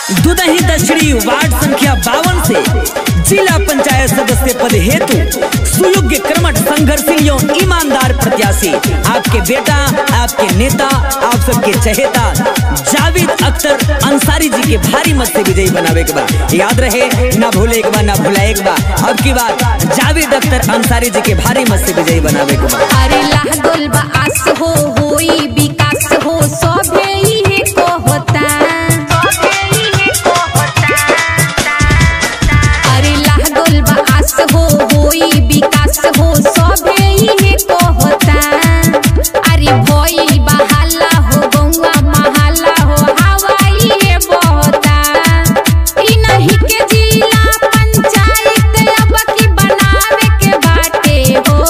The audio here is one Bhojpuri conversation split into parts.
दुदही दक्षिणी वार्ड संख्या बावन से जिला पंचायत सदस्य पद हेतु सुयोग्य कर्मठ संघर्षशील एवं ईमानदार प्रत्याशी आपके बेटा आपके नेता आप सबके चहेता जावेद अख्तर अंसारी जी के भारी मत से विजयी बनावे के बा याद रहे ना भूले के बा ना भुलाए के बा अब की बात जावेद अख्तर अंसारी जी के भारी मत से विजयी बनावे के बा अरे लागल बा आस हो होई विकास हो सभे इहे कहता अरे लागल बा आस हो होई विकास हो सभे इहे कहता अरे भइल बा हल्ला हो गौवा महल्ला हो हवा इहे बहता ई नहीं के जिला पंचायत अब की बनावे के बाटे हो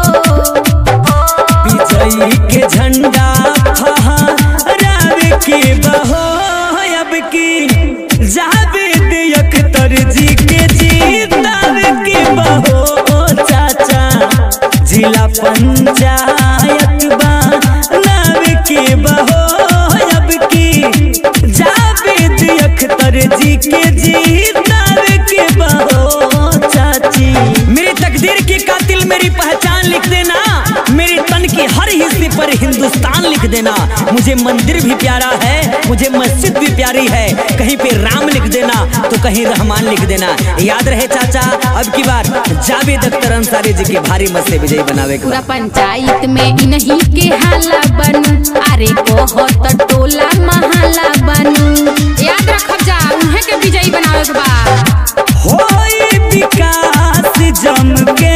विजयी के झंडा फहरावे के बहो अब की जावेद अख्तर जी के जीतावे के बहो चाचा जिला पंचायत बनावे के बहो अब की जावेद अख्तर जी के जीतावे के बहो चाची मेरी तकदीर की कातिल मेरी पहचान लिख देना मेरी तन की हर हिस्से पर हिंदुस्तान लिख देना मुझे मंदिर भी प्यारा है मुझे मस्जिद भी प्यारी है कहीं पे राम लिख देना तो कहीं रहमान लिख देना याद रहे चाचा अब की बार जावेद अख्तर अंसारी जी के भारी मत से विजयी बनावे के पूरा बा। पंचायत में इन्हीं के हाला बनू अरे कहत टोला महाला बनू याद रखब जा उन्हें के विजयी बनावे के बा होई विकास जम के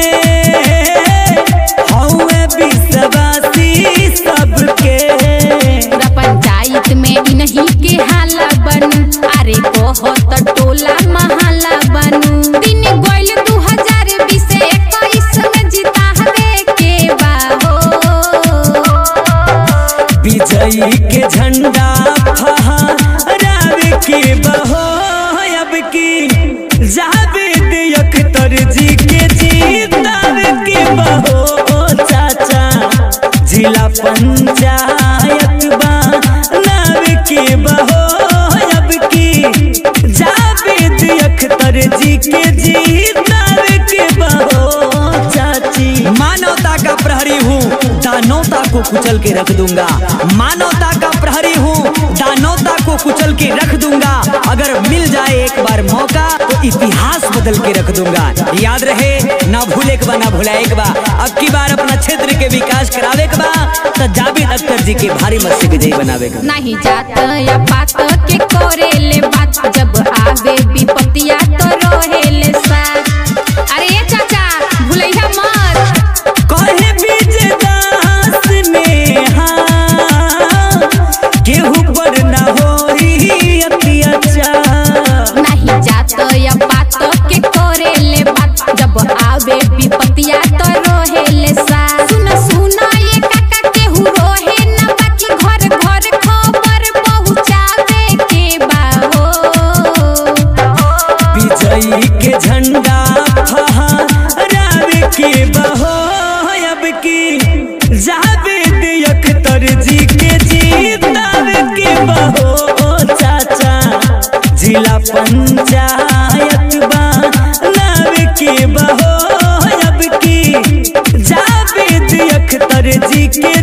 हौवे विश्वासी सबके पूरा पंचायत में इन्हीं के हाला बनू अरे कहत टोला महाला बनू दिन गोइल दू हजार बीस इक्कीस में जितावे के बा हो विजयी के झंडा फहरावे के बहो अब की जावेद अख्तर जी के जीतावे के बहो चाचा जिला पंचायत बनावे के बहो अब की जावेद अख्तर जी के जीतावे के बहो चाची मानवता का प्रहरी हूँ दानवता को कुचल के रख दूंगा मानवता का प्रहरी हूँ दानवता को कुचल के रख दूंगा अगर मिल जाए एक बार मौका तो इतिहास बदल के रख दूंगा याद रहे ना भूले के बा ना भुलाए के बा अब की बार अपना क्षेत्र के विकास करावे के बा तो जावेद अख्तर जी के भारी मत से विजयी बनावे के बा। नहीं जात या पात के करेले बात जब आवे विपतिया तो रहेले साथ अरे ये चाचा भूलैया मत कहे विजयदास नेहा केहू पर ना होई अत्याचार नहीं जात या पात के करेले बात जब आवे विपतिया तो रहेले साथ सुन सुन ये काका केहू रोहे ना बाकी घर घर खबर पहुँचावे के बा हो विजयी के झंडा फहरावे के बहो अब की जावेद अख्तर जी के जीतावे के बहो चाचा जिला पंचायत बनावे के बहो अब की जावेद अख्तर जी के